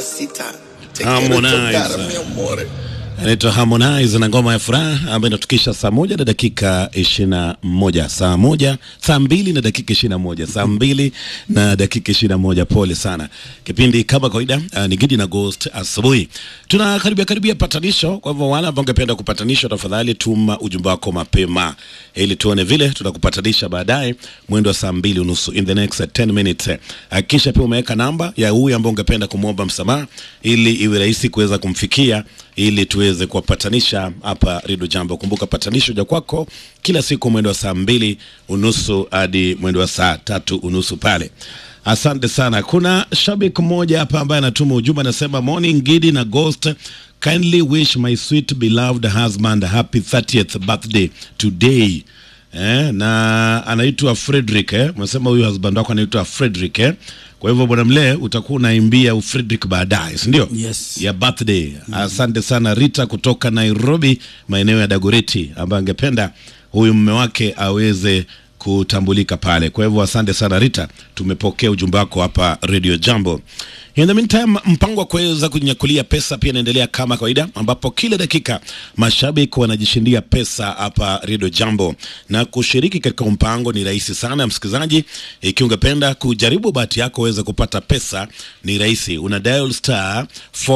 mamacita. Te quiero Harmonize. tocar, mi amor. anaitwa Harmonize na ngoma ya furaha ambayo inatukisha saa moja na dakika ishirini na moja saa moja saa mbili na dakika ishirini na moja saa mbili na dakika ishirini na moja Pole sana. Kipindi kama kawaida uh, ni Gidi na Ghost asubuhi. Tunakaribia karibia patanisho, kwa hivyo wale ambao ungependa kupatanishwa, tafadhali tuma ujumbe wako mapema ili tuone vile tutakupatanisha baadaye mwendo wa saa mbili unusu in the next 10 minutes. Hakikisha pia umeweka namba ya huyu ambao ungependa kumwomba msamaha ili iwe rahisi kuweza kumfikia ili tuweze kuwapatanisha hapa Redio Jambo. Kumbuka patanisho ja kwako kila siku mwendo wa saa mbili unusu hadi mwendo wa saa tatu unusu pale. Asante sana. Kuna shabiki mmoja hapa ambaye anatuma ujumbe anasema, morning Gidi na Ghost kindly wish my sweet beloved husband happy 30th birthday today. Eh, na anaitwa Frederick eh. Umesema huyu husband wako anaitwa Frederick eh. Kwa hivyo bwana Mlee utakuwa unaimbia Frederick baadaye, si ndio? Yes. ya birthday. Asante sana Rita kutoka Nairobi, maeneo ya Dagoreti, ambaye angependa huyu mume wake aweze kutambulika pale. Kwa hivyo asante sana Rita, tumepokea ujumbe wako hapa Radio Jambo. In the meantime, mpango wa kuweza kunyakulia pesa pia inaendelea kama kawaida, ambapo kila dakika mashabiki wanajishindia pesa hapa Radio Jambo, na kushiriki katika mpango ni rahisi sana, msikilizaji. Ikiwa ungependa kujaribu bahati yako uweze kupata pesa, ni rahisi, una dial star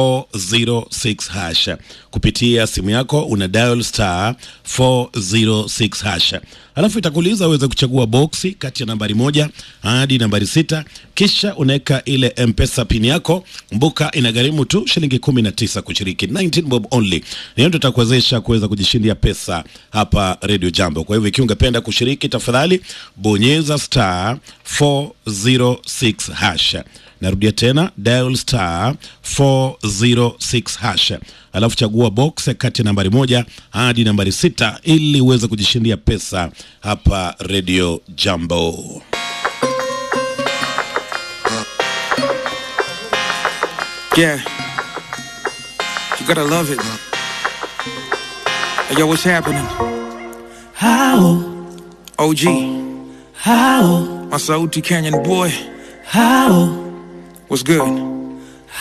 406 hash kupitia simu yako, una dial star 406 hash alafu itakuuliza uweze kuchagua boksi kati ya nambari moja hadi nambari sita kisha unaweka ile mpesa pin yako mbuka inagharimu tu shilingi kumi na tisa kushiriki 19 bob only niyo tutakuwezesha kuweza kujishindia pesa hapa radio jambo kwa hivyo ikiwa ungependa kushiriki tafadhali bonyeza star 406 hash narudia tena dial star 406 hash alafu chagua box kati ya nambari moja hadi nambari sita ili uweze kujishindia pesa hapa radio jambo Yeah. You gotta love it. Hey, yo, what's happening? How, OG, how, my Sauti Canyon boy. how, What's good?